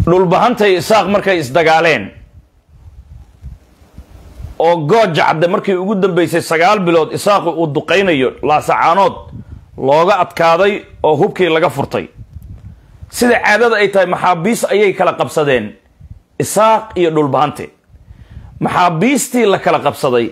dhulbahantay isaaq markay isdagaaleen oo gooja cadde markii ugu dambeysay sagaal bilood isaaqu uu duqaynayo laasacaanood looga adkaaday oo hubkii laga furtay sida caadada ay tahay maxaabiis ayay kala qabsadeen isaaq iyo dhulbahante maxaabiistii la kala qabsaday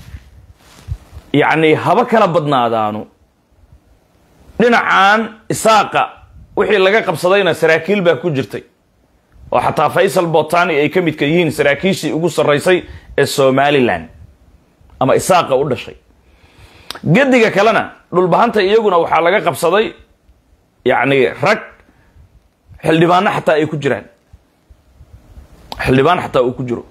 yacni haba kala badnaadaanu dhinacan isaaqa wixii laga qabsadayna saraakiil baa ku jirtay oo xataa faysal botani ay ka midka yihiin saraakiishii ugu sarraysay ee somalilan ama isaaqa u dhashay gediga kalena dhulbahanta iyaguna waxaa laga qabsaday yacni rag xildhibaano xataa ay ku jiraan xildhibaan xataa uu ku jiro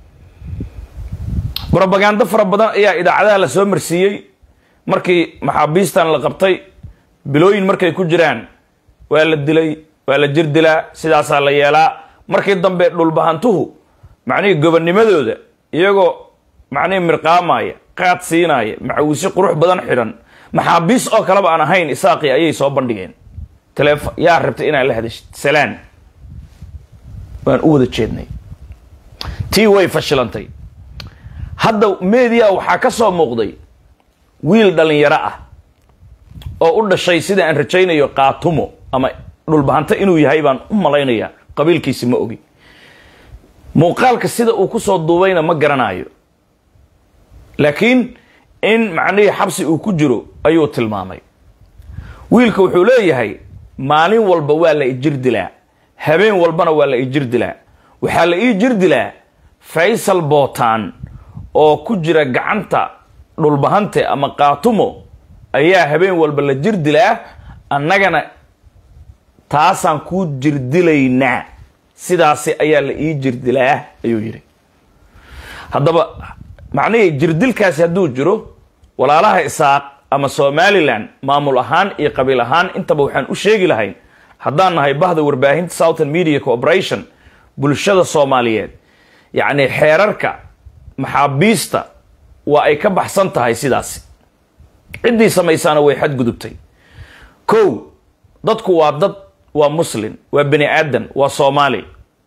brobagando fara badan ayaa idaacadaha la soo marsiiyey markii maxaabiistan la qabtay bilooyin markay ku jiraan waa la dilay waa la jir dilaa sidaasaa la yeelaa markii dambe dhulbahantuhu macnihii gobonnimadooda iyagoo macnihii mirqaamaya qaad siinaya macawiisi qurux badan xidhan maxaabiis oo kaleba aan ahayn isaaqii ayay soo bandhigeen telefo yaa rabtay inaad la hadashid salaan waan u wada jeednay tii way fashilantay hadda media waxaa ka soo muuqday wiil dhalinyaro ah oo u dhashay sida aan rajaynayo qaatumo ama dhulbahanto inuu yahay baan u malaynayaa qabiilkiisi ma ogi muuqaalka sida uu kusoo duubayna ma garanayo laakiin in macnihii xabsi uu ku jiro ayuu tilmaamay wiilka wuxuu leeyahay maalin walba waa la ijir dilaa habeen walbana waa la ijir dilaa waxaa la ii jir dilaa faysal bootaan oo ku jira gacanta dhulbahante ama qaatumo ayaa habeen walba la jir dilaa annagana taasaan kuu jirdilaynaa sidaasi ayaa la ii jirdilaa ayuu yidhi haddaba macnihii jirdilkaasi hadduu jiro walaalaha isaaq ama somalilan maamul ahaan iyo qabiil ahaan intaba waxaan u sheegi lahayn haddaan nahay bahda warbaahinta southern media corporation bulshada soomaaliyeed yacni xeerarka maxaabiista waa ay ka baxsan tahay sidaasi ciddii samaysaana way xadgudubtay kow dadku waa dad waa muslim waa bani aadan waa soomaali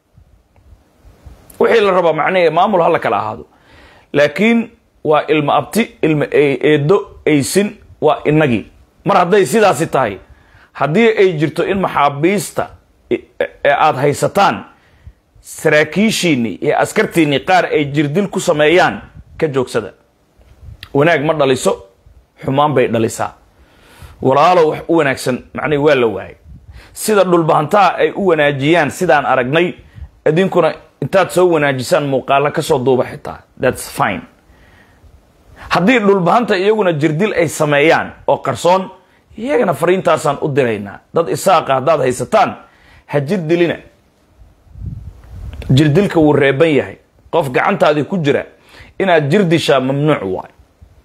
wixii la rabaa macnihii maamul hala kala ahaado laakiin waa ilmo abti ilmo eedo aysin waa inagii mar hadday sidaasi tahay haddii ay jirto in maxaabiista ee aada haysataan saraakiishiinii iyo askartiinii qaar ay jirdil ku sameeyaan ka joogsada wanaag ma dhaliso xumaan bay dhalisaa walaalo wax u wanaagsan macnihi waa la waayay sida dhulbahantaha ay u wanaajiyaan sidaan aragnay idinkuna intaad soo wanaajisaan muuqaalo kasoo duuba xitaa thats fine haddii dhulbahanta iyaguna jirdil ay sameeyaan oo qarsoon iyagana fariintaasaan u diraynaa dad isaaqa haddaad haysataan ha jirdilina jirdilka wuu reeban yahay qof gacantaadii ku jira inaad jirdishaa mamnuuc waay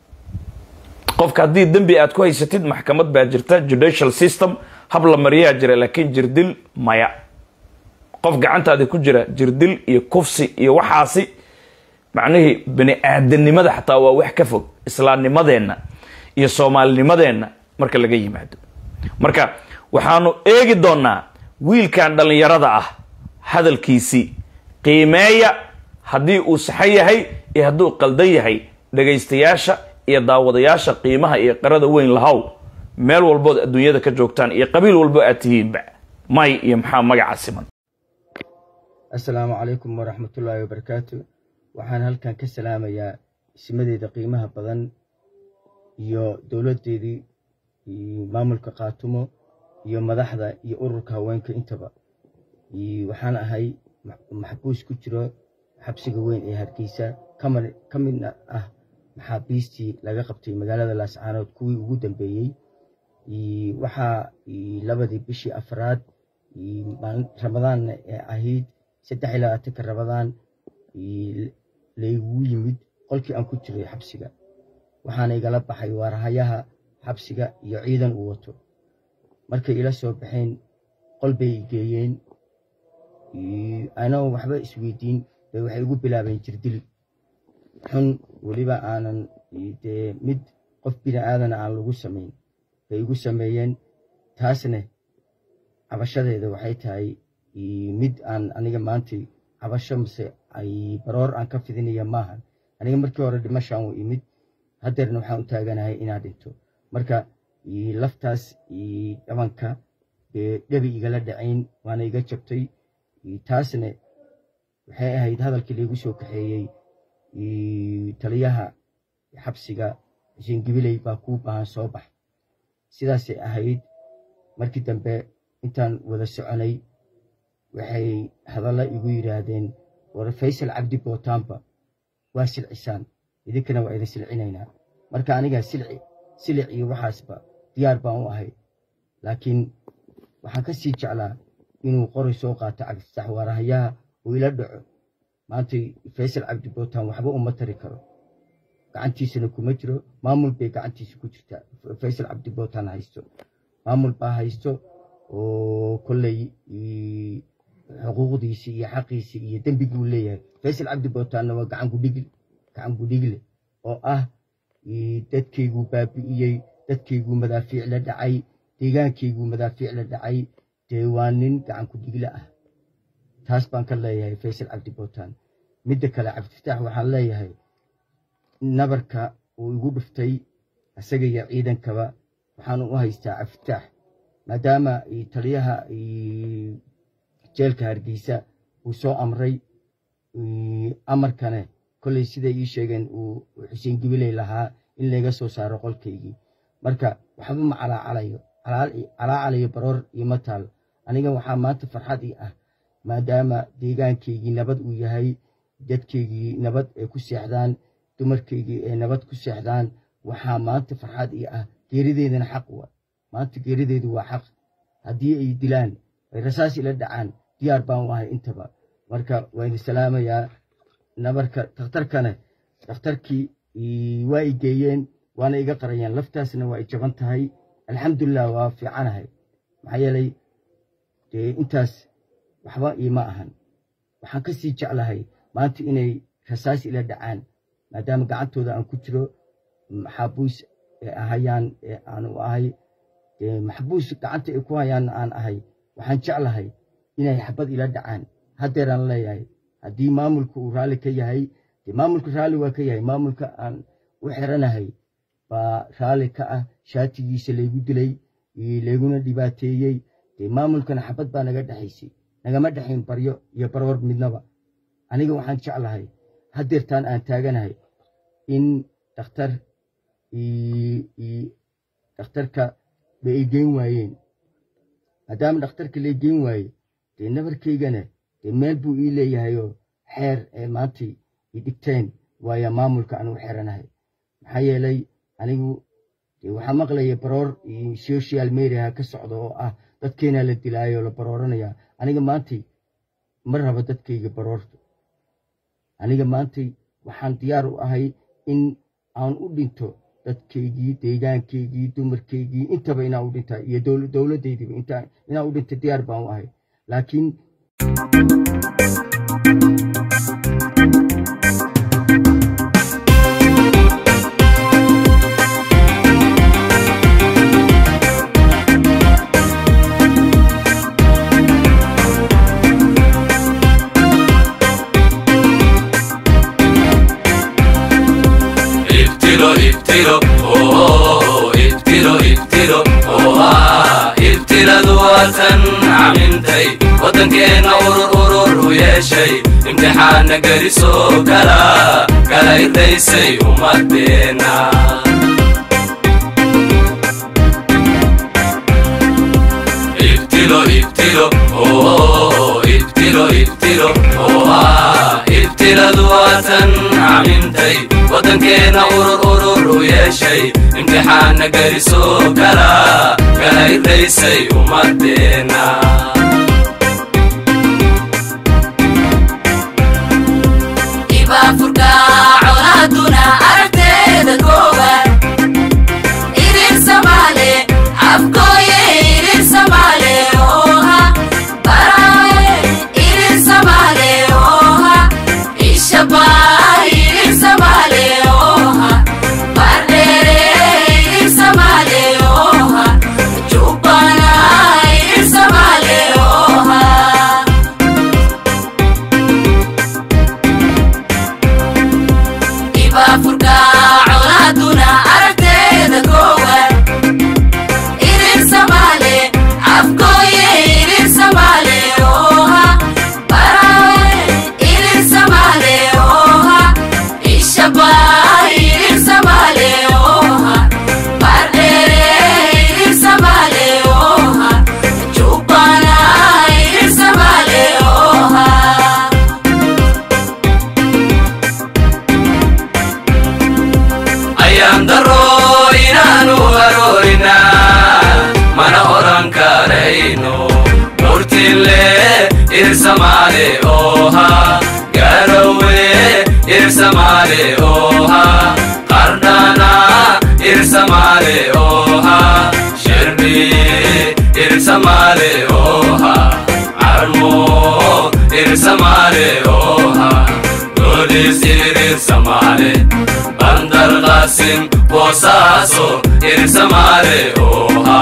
qofka haddii dembi aad ku haysatid maxkamad baa jirta judicial system hab la mariyaa jira laakiin jirdil maya qof gacantaadi ku jira jirdil iyo kufsi iyo waxaasi macnihii bani aadanimada xataa waa wax ka fog islaamnimadeenna iyo soomaalinimadeenna marka laga yimaado marka waxaanu eegi doonaa wiilkan dhallinyarada ah hadalkiisii qiimeeya haddii uu saxan yahay iyo hadduu qaldan yahay dhagaystayaasha iyo daawadayaasha qiimaha iyo qarada weyn lahow meel walbood adduunyada ka joogtaan iyo qabiil walbo aad tihiinba may iyo maxaa magaca siman assalaamu calaykum waraxmatullaahi wabarakaatu waxaan halkan ka salaamayaa ismadeeda qiimaha badan iyo dowladdeedii maamulka qaatumo iyo madaxda iyo ururka haweenka intaba waxaan ahay maxbuus ku jiro xabsiga weyn ee hargeysa ka midna ah maxaabiistii laga qabtay magaalada laascaanood kuwii ugu dambeeyey waxaa labadii bishii afraad ramadaanna ee ahayd saddex iyo labaatanka ramadaan laygu yimid qolkii aan ku jiray xabsiga waxaana igala baxay waarahayaha xabsiga iyo ciidan uu wato markay ila soo baxeen qol bay geeyeen anoo waxba isweydiin bay waxay igu bilaabeen jirdil xun weliba aanan dee mid qof bini aadana aan lagu samayn bay igu sameeyeen taasna cabashadeeda waxay tahay mid aan aniga maanta cabasho mise ay baroor aan ka fidinaya maahan aniga markii hore dhimashaan u imid haddeerna waxaan u taaganahay inaan dhinto marka laftaas dhabanka dhebi igala dhacayn waana iga jabtay taasna waxay ahayd hadalkii laigu soo kaxeeyey taliyaha xabsiga xuseen gibiley baa kuu baahan soo bax sidaasay ahayd markii dambe intaan wada soconay waxay hadalla igu yidhaahdeen war faysal cabdi bootaanba waa silcisaan idinkana waa idin silcinaynaa marka aniga silci silic iyo waxaasba diyaar baan u ahay laakiin waxaan ka sii jeclaa inuu qoray soo qaato cabdifatax waarahayaha uu ila dhaco maanta faysal cabdi bootaan waxba uma tari karo gacantiisana kuma jiro maamul bay gacantiisa ku jirtaa faysal cabdi bootaan haysto maamul baa haysto oo kolley xuquuqdiisii iyo xaqiisii iyo dembiguu leeyahay faysal cabdi bootaanna waa gacan gudhigle oo ah dadkayguu baabi'iyey dadkayguu madaafiic la dhacay deegaankayguu madaafiic la dhacay dee waa nin gacan kudhigle ah taas baan ka leeyahay faysal cabdi bootaan midda kale cabdifataax waxaan leeyahay nabarka uu igu dhuftay isaga iyo ciidankaba waxaan u haystaa cabdifataax maadaama taliyaha jeelka hargeysa uu soo amray amarkane kolley siday ii sheegeen uu xuseen gibiley lahaa in layga soo saaro qolkaygii marka waxba ma calaacalayo calaacalayo baroor ioma taal aniga waxaa maanta farxad ii ah maadaama deegaankaygii nabad uu yahay dadkaygii nabad ay ku seexdaan dumarkaygii ay nabad ku seexdaan waxaa maanta farxad ii ah geerideedana xaq wa maanta geerideedu waa xaq haddii ay dilaan ay rasaas ila dhacaan diyaar baan u ahay intaba marka waa idin salaamayaa nabarka dhakhtarkane dhakhtarkii waa i geeyeen waana iga qarayeen laftaasna waa i jaban tahay alxamdulilah waa fiicanahay maxaa yeelay dee intaas waxba iima ahan waxaan ka sii jeclahay maanta inay rasaas ila dhacaan maadaama gacantooda aan ku jiro maxaabuus ee ahayaan ee aan u ahay maxbuus gacanta ay ku hayaan aan ahay waxaan jeclahay inay xabad ila dhacaan haddeeraan leeyahay haddii maamulka uu raalli ka yahay dee maamulka raalli waa ka yahay maamulka aan u xiranahay baa raalli ka ah shaatigiisa laygu dilay layguna dhibaateeyey dee maamulkana xabad baa naga dhexaysay nagama dhexayn baryo iyo baroor midnaba aniga waxaan jeclahay haddeertaan aan taaganahay in dhakhtar dhakhtarka ba ay geyn waayeen maadaama dhakhtarka lay geyn waaye dee nabarkaygana dee meel buu ii leeyahayoo xeer ee maantay i dhigteen waayo maamulka aan u xeranahay maxaa yeelay anigu dee waxaa maqlaya baroor iyo social mediaha ka socda oo ah dadkeenaa la dilaayo la barooranaya aniga maantay ma rabo dadkayga baroorto aniga maantay waxaan diyaar u ahay in aan u dhinto dadkaygii deegaankaygii dumarkaygii intaba inaa u dhinta iyo dowladaydiiba inaa u dhinta diyaar baan u ahay laakiin ibtilo ibtilo oo ibtilo ibtilo oo ah ibtiladu waatan camintay waddankeenna urur urur u yeeshay imtixaanna gelisoo kala kala irraysay ummadeenna ibtilo ibtilo oo ibtilo ibtilo oo ah ibtiladu waatan camintay waddankeenna urur urur u yeeshay imtixaanna gelisoo kala kala irraysay ummadeenna ibaafurka colaaduna aragteeda koowaad irir samaale afkooye irir samaale ooha baraaye irir samaale ooha ishabaa irir samaale ooha bardheere irir samaale ooha jubbana irir samaale burtile irsamaale oha garowe irsamaale oha qardana irsamaale oha sherbi irsamaale oha armo irsamaale oha golis irsamaale bandar qasim bosaaso irsamaale oha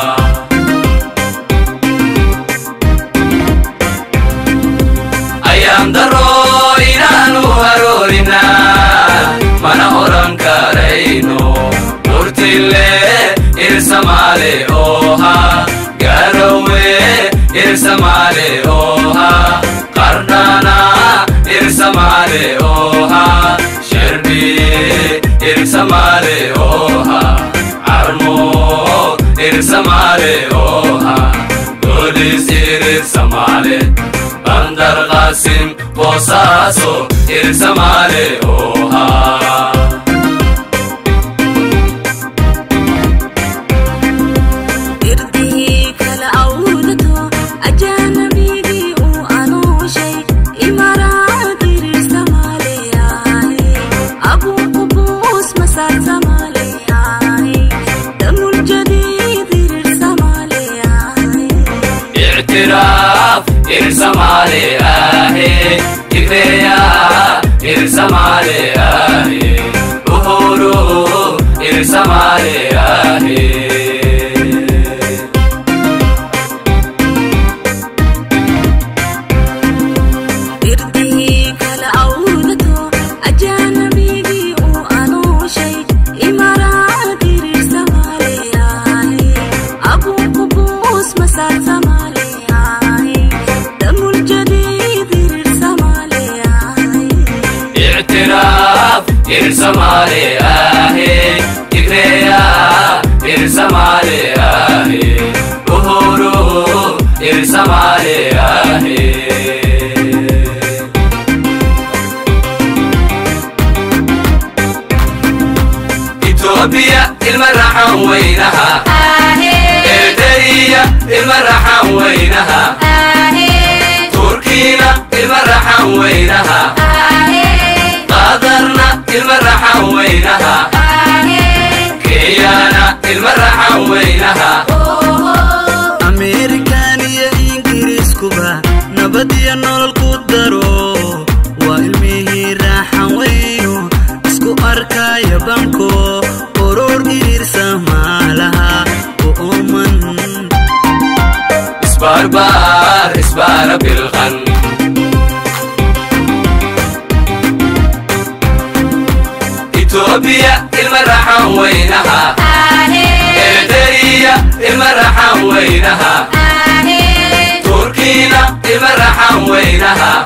ayaan daro inaanu haroorina mana oran karayno burtile irsamaale oha garowe irsamaale oha qardana irsamaale oha sherbi irsamaale oha armo irsamaale oha golis irsamaale bandar qasim bosaaso irsamaale oha irdihii kala awdato ajaanabigii uu anuushay imaraad irirsamaaleyahay abuu qubuus masaarsamaleyahay damul jadiid irirsamaaleyahay اعتراف إرسمالي آهي تكريا إرسمالي آهي أهورو إرسمالي آهي irdihii kala awdato ajaanabigii uu anuushay imaraad irirsamaaleyahay abuu qubuus masaarsamaleyahay damul jadiid irirsamaaleyahay اعتراف إرسمالي آهي تكريا إرسمالي آهي أهورو إرسمالي آهي إثيوبيا المرحة وينها إيديا المرحة وينها تركينا المرحة وينها قادرنا المرحة وينها كيانا المرحة وينها ameerikan iyo ingiriiskuba nabad iyo nolol ku daro waa ilmihii raaxan weyno isku arkaya banko oror iriirsa maalaha u ooman اسباربار اسبار بالغن إثيوبيا المرحة وينها إيديا المرحة وينها تركينا المرحة وينها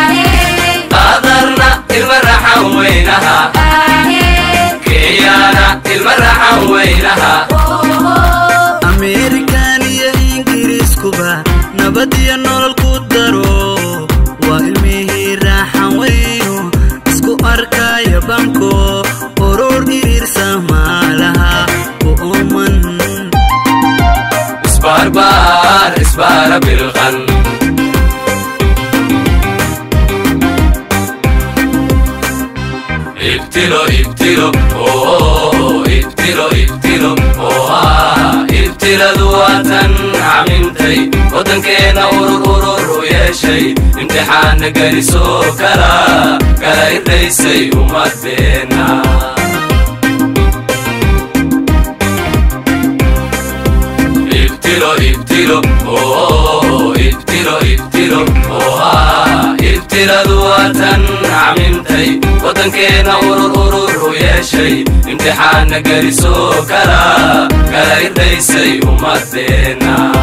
قادرنا المرحة وينها كيانا المرحة وينها ameerikan iyo ingiriiskuba nabad iyo nolol ku daro waa ilmihii raaxan weyno isku arkaya banko oror iriirsa maalaha u ooman اسباربار اسبار بالغن ابتلوا ابتلوا اوه ابتلوا ابتلوا اوه ابتلا ذواتا عممتي ودنكينا ورور ورور ويشي امتحان قريسو كلا كلا يريسي ومدينا ابتلوا ابتلوا اوه ابتلوا ابتلوا اوه ابتلا ذواتا عممتي ودنكينا ورور ورور ويشي امتحان قريسو كلا كلا يريسي ومدينا